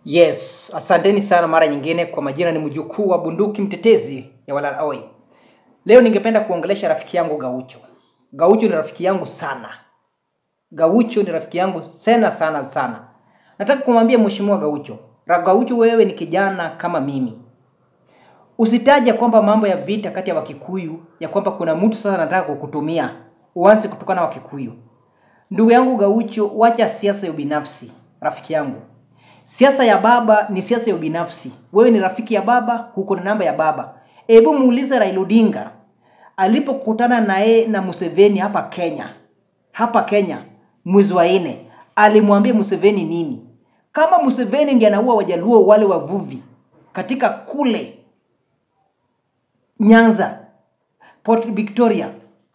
Yes, asanteni sana mara nyingine. Kwa majina ni mjukuu wa bunduki mtetezi ya Walalahoi. Leo ningependa kuongelesha rafiki yangu Gaucho. Gaucho ni rafiki yangu sana. Gaucho ni rafiki yangu sana sana sana. Nataka kumwambia mheshimiwa Gaucho, Ra- Gaucho, wewe ni kijana kama mimi. Usitaje kwamba mambo ya vita kati ya Wakikuyu ya kwamba kuna mtu sasa anataka kukutumia uanze kutokana na Wakikuyu. Ndugu yangu Gaucho, wacha siasa ya ubinafsi, rafiki yangu. Siasa ya baba ni siasa ya ubinafsi. Wewe ni rafiki ya baba, huko na namba ya baba. Hebu muulize Raila Odinga alipokutana naye na Museveni hapa Kenya, hapa Kenya mwezi wa nne, alimwambia Museveni nini? Kama Museveni ndiye anaua Wajaluo wale wavuvi katika kule Nyanza, Port Victoria,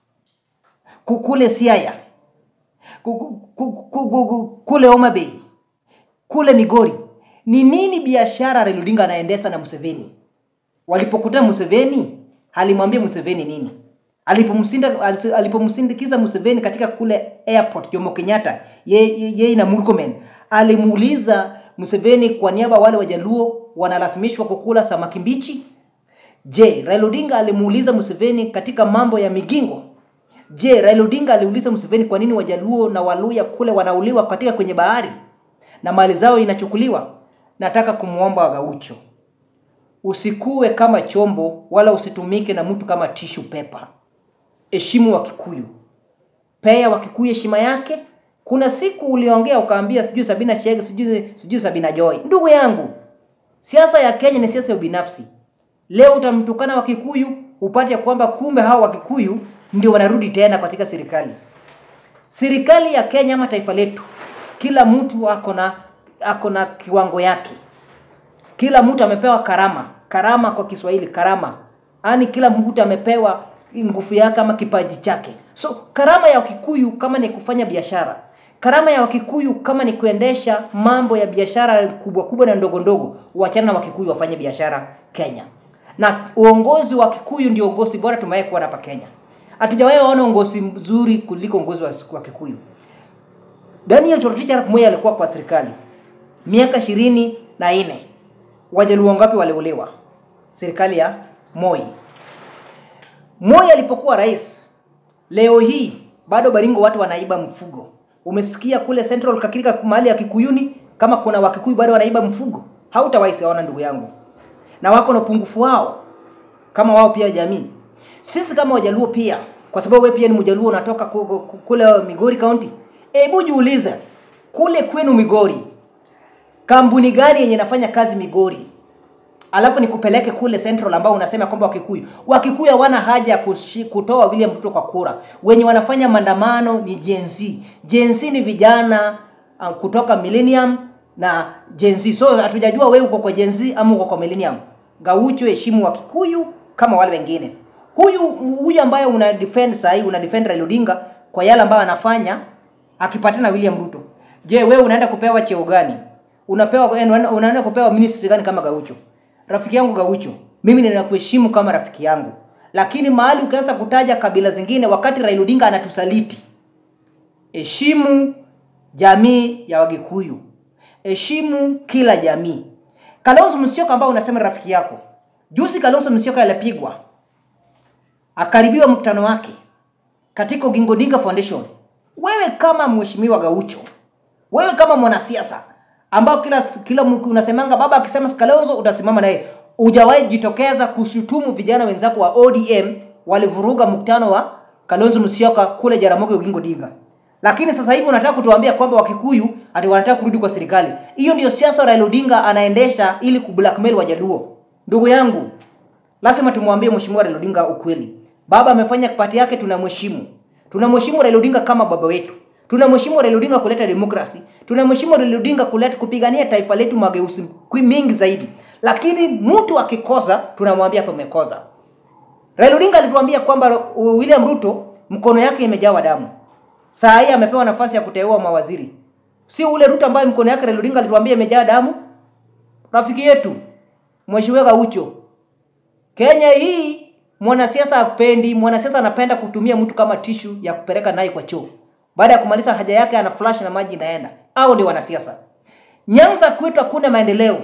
ku- kule Siaya, ku- ku- ku- ku- ku- ku- kule Homa Bay, kule Migori, ni nini biashara Raila Odinga anaendesha na Museveni? Walipokutana Museveni, alimwambia Museveni nini? Alipomsinda alipomsindikiza Museveni katika kule airport Jomo Kenyatta, yeye ye, ye na Murkomen, alimuuliza Museveni kwa niaba ya wale Wajaluo wanalazimishwa kukula samaki mbichi. Je, Raila Odinga alimuuliza Museveni katika mambo ya migingo? Je, Raila Odinga aliuliza Museveni kwa nini Wajaluo na Waluya kule wanauliwa katika kwenye bahari na mali zao inachukuliwa? Nataka kumwomba Gaucho, usikuwe kama chombo wala usitumike na mtu kama tissue paper. Heshimu Wakikuyu, pea Wakikuyu heshima yake. Kuna siku uliongea ukaambia sijui Sabina Chege sijui sijui Sabina Joy. Ndugu yangu, siasa ya Kenya ni siasa ya ubinafsi. Leo utamtukana Wakikuyu upate kwamba kumbe hao Wakikuyu ndio wanarudi tena katika serikali. Serikali ya Kenya ama taifa letu, kila mtu ako na ako na kiwango yake. Kila mtu amepewa karama. Karama kwa Kiswahili, karama, yaani kila mtu amepewa nguvu yake ama kipaji chake. So karama ya Wakikuyu kama ni kufanya biashara, karama ya Wakikuyu kama ni kuendesha mambo ya biashara kubwa kubwa na ndogo ndogo, wachana na Wakikuyu wafanye biashara Kenya. Na uongozi wa Kikuyu ndio uongozi bora tumewahi kuona hapa Kenya. Hatujawahi ona uongozi mzuri kuliko uongozi wa, wa Kikuyu. Daniel Toroitich arap Moi alikuwa kwa serikali miaka ishirini na nne. Wajaluo ngapi waliuliwa? Serikali ya Moi. Moi alipokuwa rais, leo hii bado Baringo watu wanaiba mfugo. Umesikia kule Central Kakirika mahali ya Kikuyuni kama kuna Wakikuyu bado wanaiba mfugo? Hautawahi siona ndugu yangu, na wako na upungufu wao kama wao pia jamii. Sisi kama Wajaluo pia, kwa sababu wewe pia ni Mjaluo unatoka ku- ku- ku- kule Migori County, hebu jiulize kule kwenu Migori, kampuni gani yenye inafanya kazi Migori alafu nikupeleke kule Central ambao unasema kwamba Wakikuyu Wakikuyu hawana haja ya kushi- kutoa William Ruto kwa kura. Wenye wanafanya maandamano ni Gen Z. Gen Z ni vijana uh, kutoka Millennium na Gen Z. So hatujajua wewe uko kwa Gen Z ama uko kwa Millennium. Gaucho, heshimu Wakikuyu kama wale wengine. Huyu huyu ambaye una defend sasa hivi una defend Raila Odinga kwa yale ambayo anafanya akipatana na William Ruto. Je, wewe unaenda kupewa cheo gani? Unapewa unaenda kupewa ministry gani kama Gaucho? Rafiki yangu Gaucho, mimi ninakuheshimu kama rafiki yangu, lakini mahali ukianza kutaja kabila zingine wakati Raila Odinga anatusaliti, heshimu jamii ya Wagikuyu, heshimu kila jamii. Kalonzo Musyoka ambao unasema ni rafiki yako, juzi Kalonzo Musyoka alipigwa, akaribiwa mkutano wake katika Oginga Odinga Foundation. Wewe kama mheshimiwa Gaucho, wewe kama mwanasiasa ambao kila kila mtu unasemanga baba akisema Kalonzo utasimama naye, hujawahi jitokeza kushutumu vijana wenzako wa ODM walivuruga mkutano wa Kalonzo Musyoka kule Jaramogi Oginga Odinga. Lakini sasa hivi unataka kutuambia kwamba Wakikuyu ati wanataka kurudi kwa serikali. Hiyo ndio siasa Raila Odinga anaendesha ili kublackmail Wajaluo. Ndugu yangu, lazima tumwambie mheshimiwa Raila Odinga ukweli. Baba amefanya pati yake, tunamheshimu. Tunamheshimu Raila Odinga kama baba wetu. Tunamheshimu Raila Odinga kuleta demokrasi. Tunamheshimu Raila Odinga kuleta kupigania taifa letu mageuzi kwi- mingi zaidi. Lakini mtu akikosa tunamwambia hapa umekosa. Raila Odinga alituambia kwamba uh, William Ruto mkono yake imejawa damu. Saa hii amepewa nafasi ya kuteua mawaziri. Sio ule Ruto ambaye mkono yake Raila Odinga alituambia imejaa damu. Rafiki yetu Mheshimiwa Gaucho, Kenya hii mwanasiasa hapendi, mwanasiasa anapenda kutumia mtu kama tishu ya kupeleka naye kwa choo. Baada ya kumaliza haja yake ana flash na maji inaenda. Hao ndio wanasiasa. Nyanza kwetu hakuna maendeleo.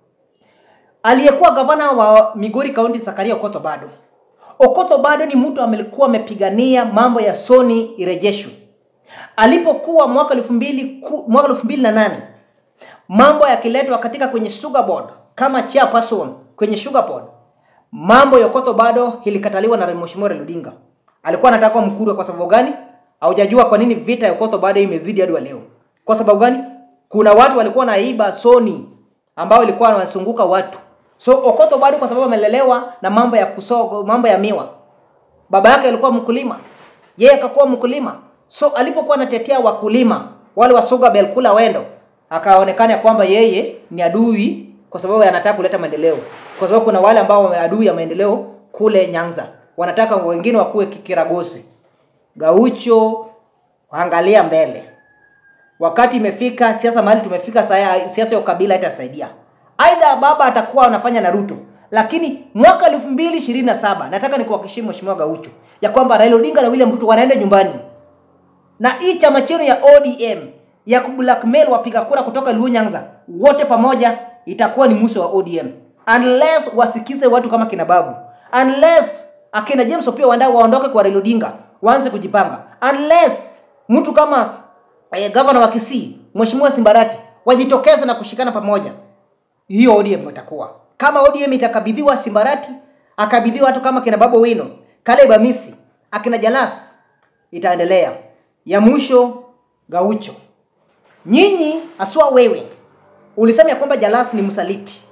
Aliyekuwa gavana wa Migori County Zakaria Okoth bado. Okoth bado ni mtu amekuwa amepigania mambo ya Sony irejeshwe. Alipokuwa mwaka elfu mbili ku- mwaka elfu mbili na nane mambo yakiletwa katika kwenye sugar board kama chairperson kwenye sugar board, mambo ya Okoth bado ilikataliwa na Mheshimiwa Raila Odinga. Alikuwa anataka kuwa Mkurwe kwa sababu gani? Haujajua kwa nini vita ya Okoth bado imezidi hadi wa leo. Kwa sababu gani? Kuna watu walikuwa naiba Sony ambao ilikuwa wanasunguka watu. So Okoth bado kwa sababu amelelewa na mambo ya kusogo, mambo ya miwa. Baba yake alikuwa mkulima, yeye akakuwa mkulima. So alipokuwa anatetea wakulima wale wa Sugar Bell kula wendo, akaonekana ya kwamba yeye ni adui kwa sababu anataka kuleta maendeleo, kwa sababu kuna wale ambao wame adui ya maendeleo kule Nyanza, wanataka wengine wakuwe kikiragosi. Gaucho, angalia mbele. Wakati imefika siasa mahali tumefika sasa, siasa ya ukabila itasaidia. Aidha baba atakuwa anafanya na Ruto, lakini mwaka elfu mbili ishirini na saba nataka nikuhakikishie Mheshimiwa Gaucho ya kwamba Raila Odinga na William Ruto wanaenda nyumbani, na hii chama chenu ya ODM ya kublackmail wapiga kura kutoka Luo Nyanza wote pamoja itakuwa ni mwisho wa ODM unless wasikize watu kama kina Babu, unless akina James Opiyo Wandayi waondoke kwa Raila Odinga, waanze kujipanga, unless mtu kama eh, gavana wa Kisii Mheshimiwa Simbarati wajitokeze na kushikana pamoja, hiyo ODM itakuwa kama ODM itakabidhiwa Simbarati, akabidhiwa watu kama kina Babu Wino, Caleb Amisi, akina Jalas, itaendelea. Ya mwisho Gaucho, nyinyi aswa wewe ulisema ya kwamba Jalas ni msaliti.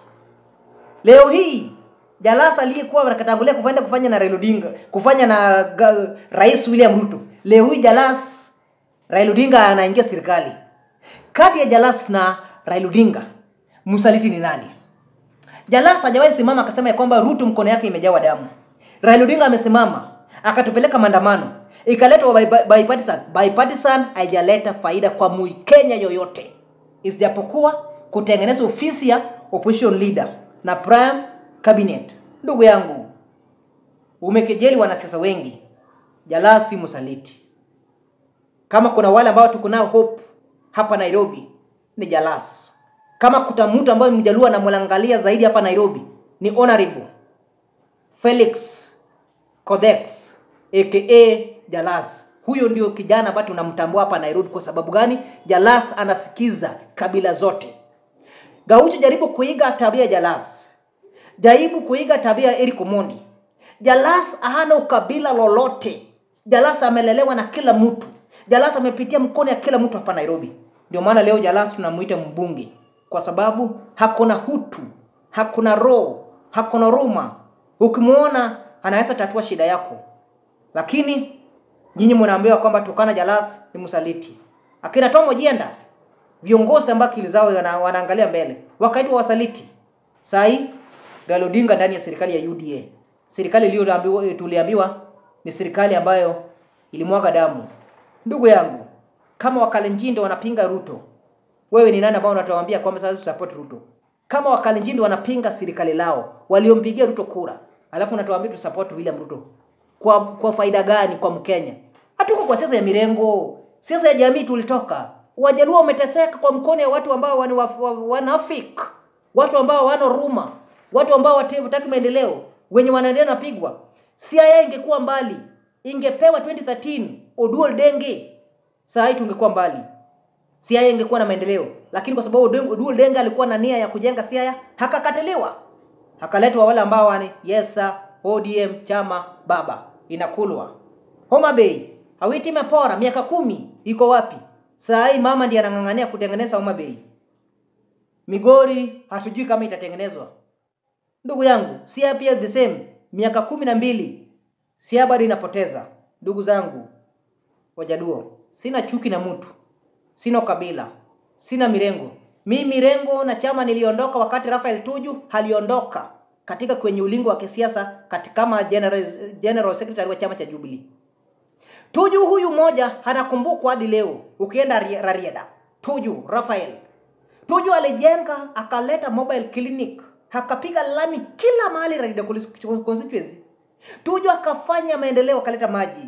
Leo hii Jalas aliyekuwa anakatangulia kufanya kufanya na Raila Odinga, kufanya na ga, Rais William Ruto. Leo hii Jalas Raila Odinga anaingia serikali. Kati ya Jalas na Raila Odinga, msaliti ni nani? Jalas hajawahi simama akasema ya kwamba Ruto mkono yake imejawa damu. Raila Odinga amesimama akatupeleka maandamano, ikaletwa by- by- bipartisan. Bipartisan haijaleta faida kwa Mkenya yoyote, isijapokuwa kutengeneza ofisi ya opposition leader na prime cabinet. Ndugu yangu, umekejeli wanasiasa wengi. Jalas si msaliti. Kama kuna wale ambao tuko nao hope hapa Nairobi ni Jalas. Kama kuta mtu ambaye mjaluo anamwangalia zaidi hapa Nairobi ni honorable Felix Codex aka Jalas. Huyo ndio kijana ambaye tunamtambua hapa Nairobi. Kwa sababu gani? Jalas anasikiza kabila zote. Gaucho, jaribu kuiga tabia ya Jalas, jaribu kuiga tabia ya Eric Omondi. Jalas hana ukabila lolote. Jalas amelelewa na kila mtu. Jalas amepitia mkono ya kila mtu hapa Nairobi. Ndio maana leo Jalas tunamuita mbunge kwa sababu hakuna hutu, hakuna roho, hakuna ruma. Ukimwona anaweza tatua shida yako, lakini nyinyi mnaambiwa kwamba Tukana Jalas ni msaliti. Akina Tom Ojienda viongozi ambao akili zao wana, wanaangalia mbele wakaitwa wasaliti. Saa hii Raila Odinga ndani ya serikali ya UDA, serikali iliyoambiwa tuliambiwa ni serikali ambayo ilimwaga damu. Ndugu yangu, kama Wakalenjin ndio wanapinga Ruto, wewe ni nani ambao unatuambia kwamba sasa support Ruto? Kama Wakalenjin ndio wanapinga serikali lao waliompigia Ruto kura, alafu unatuambia tu support William Ruto kwa kwa faida gani kwa Mkenya? Hatuko kwa siasa ya mirengo, siasa ya jamii tulitoka. Wajaluo wameteseka kwa mkono ya watu ambao wana wanafik, watu ambao wana ruma, watu ambao wataki maendeleo, wenye wanaendelea napigwa. CIA ingekuwa mbali, ingepewa 2013 Oduol Denge, saa hii tungekuwa mbali. CIA ingekuwa na maendeleo, lakini kwa sababu Oduol Denge alikuwa na nia ya kujenga CIA, hakakataliwa, hakaletwa wale ambao wani yes sir, ODM chama baba inakulwa. Homa Bay Hawiti imepora miaka kumi, iko wapi? Saa hii mama ndiye anang'ang'ania kutengeneza Homa Bay. Migori hatujui kama itatengenezwa. Ndugu yangu, Siaya pia the same, miaka kumi na mbili Siaya bado inapoteza. Ndugu zangu Wajaluo, sina chuki na mtu, sina ukabila, sina mirengo. Mi mirengo na chama niliondoka wakati Rafael Tuju haliondoka katika kwenye ulingo wa kisiasa katika kama general, general secretary wa chama cha Jubilee. Tuju huyu mmoja anakumbukwa hadi leo, ukienda Rarieda. Tuju Rafael Tuju alijenga akaleta mobile clinic, akapiga lami kila mahali Rarieda constituency. Tuju akafanya maendeleo, akaleta maji.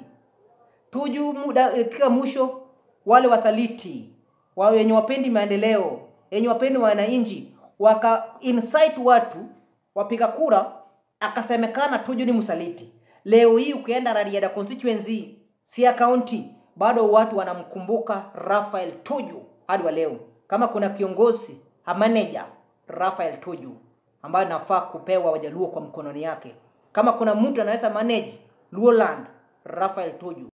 Tuju muda kika mwisho, wale wasaliti wao wenye wapendi maendeleo yenye wapendi wananchi waka incite watu wapiga kura, akasemekana Tuju ni msaliti. Leo hii ukienda Rarieda constituency, Siaya County, bado watu wanamkumbuka Raphael Tuju hadi wa leo. Kama kuna kiongozi a manager Raphael Tuju ambaye nafaa kupewa Wajaluo kwa mkononi yake. Kama kuna mtu anaweza manage Luoland, Raphael Tuju.